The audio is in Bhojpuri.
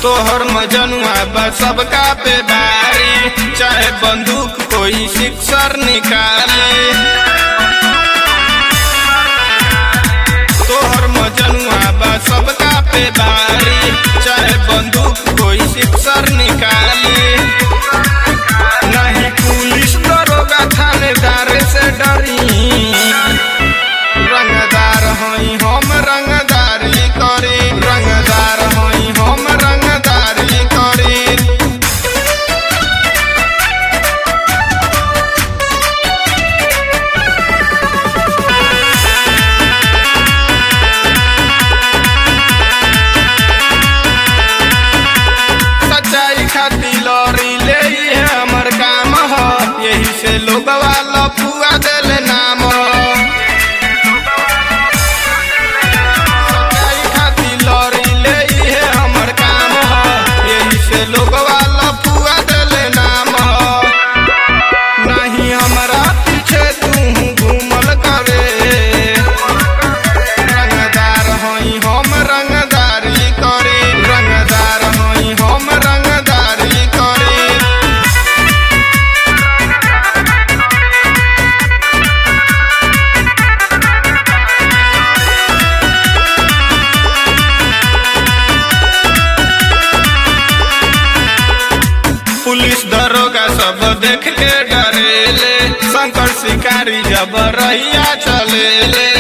तोहर मजनुआ बा सबका पे भारी चाहे बंदूक कोई सिक्सर निकाले तोहर मजनुआ बा सबका पे भारी चाहे बंदूक कोई सिक्सर निकाले नहीं पुलिस दरोगा थानेदार से डरी रंगदार हई हम रंगदारी करी रंगदार हई हम रंगदारी करी सच्चाई खाती लड़ी ले ये हमर काम ह यही से लोगवा लफुआ दिल नाम ह सच्चाई खाती लड़ी ले ये हमर काम ह यही से लोगवा लफुआ दिल नाम ह नहीं हमरा पीछे तू घूमल करे रंगदार हई हम रंगदारी करी रंगदार हई हम रंगदारी करी पुलिस दरोगा सब देख के डरेले शंकर शिकारी जब रहिया चलेले